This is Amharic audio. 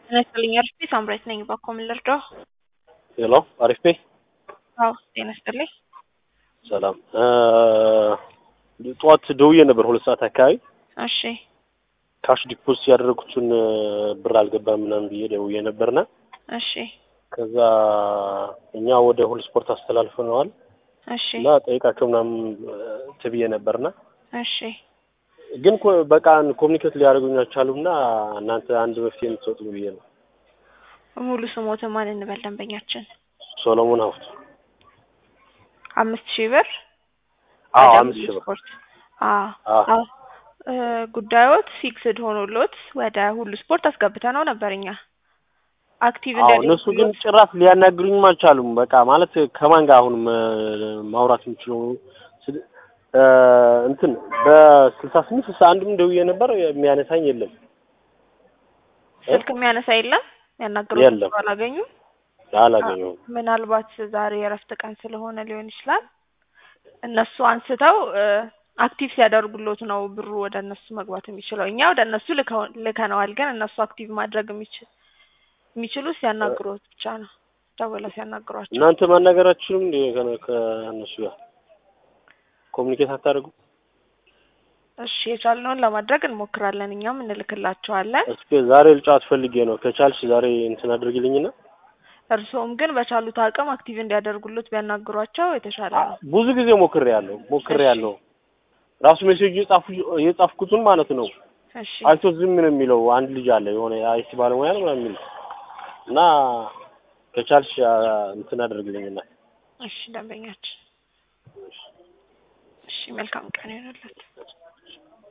ጤና ይስጥልኝ አሪፍ ቤት ሳምራዊት ነኝ። ባኮ ምን ልርዳው? ሄሎ አሪፍ ቤ አዎ ጤና ይስጥልኝ። ሰላም ጠዋት ደውዬ ነበር ሁለት ሰዓት አካባቢ እሺ ካሽ ዲፖዚት ያደረጉትን ብር አልገባም ምናምን ብዬ ደውዬ ነበርና እሺ ከዛ እኛ ወደ ሁሉ ስፖርት አስተላልፈነዋል እሺ እና ጠይቃቸው ምናምን ትብዬ ነበርና እሺ ግን ኮ- በቃ ኮሚኒኬት ሊያደርጉኝ አልቻሉምና እናንተ አንድ መፍትሄ የምትሰጡ ብዬ ነው። ሙሉ ስሞትን ማን እንበል ደንበኛችን? ሶሎሞን ሀብቱ። አምስት ሺህ ብር አዎ ወደ አምስት ሁሉ ሺህ ብር ስፖርት አዎ አዎ አዎ እ ጉዳዮት ፊክስድ ሆኖሎት ወደ ሁሉ ስፖርት አስገብተ ነው ነበር እኛ አክቲቭ አዎ እነሱ ግን ጭራሽ ሊያናግሩኝም አልቻሉም። በቃ ማለት ከማን ጋር አሁን ማ- ማውራት የምችለው ስል- እ እንትን በስልሳ ስምንት ስልሳ አንድም ደውዬ ነበር የሚያነሳኝ የለም ስልክ የሚያነሳ የለም ያናገሩት የለም። ሰው አላገኙም። አላገኘሁም። ምናልባት ዛሬ የእረፍት ቀን ስለሆነ ሊሆን ይችላል። እነሱ አንስተው አክቲቭ ሲያደርጉሎት ነው ብሩ ወደ እነሱ መግባት የሚችለው። እኛ ወደ እነሱ ልከው- ልከነዋል፣ ግን እነሱ አክቲቭ ማድረግ የሚችል የሚችሉ ሲያናግሩት ብቻ ነው። ደውለው ሲያናግሯቸው እናንተ ማናገራችሁም እንደ ከነ- ከእነሱ ጋር ኮሚኒኬት አታደርጉ? እሺ የቻልነውን ለማድረግ እንሞክራለን። እኛም እንልክላቸዋለን። እስኪ ዛሬ ልጫወት ፈልጌ ነው። ከቻልሽ ዛሬ እንትን አድርግልኝና እርስዎም ግን በቻሉት አቅም አክቲቭ እንዲያደርጉሎት ቢያናግሯቸው የተሻለ ነው። ብዙ ጊዜ ሞክሬ ያለው ሞክሬ ያለው ራሱ ሜሴጅ እየጻፉ እየጻፍኩትን ማለት ነው። እሺ አይቶ ዝም ነው የሚለው አንድ ልጅ አለ የሆነ አይቲ ባለሙያ ነው ምናምን የሚል እና ከቻልሽ አ፣ እንትን አድርግልኝና እሺ ደንበኛችን፣ እሺ መልካም ቀን ይሆንለት።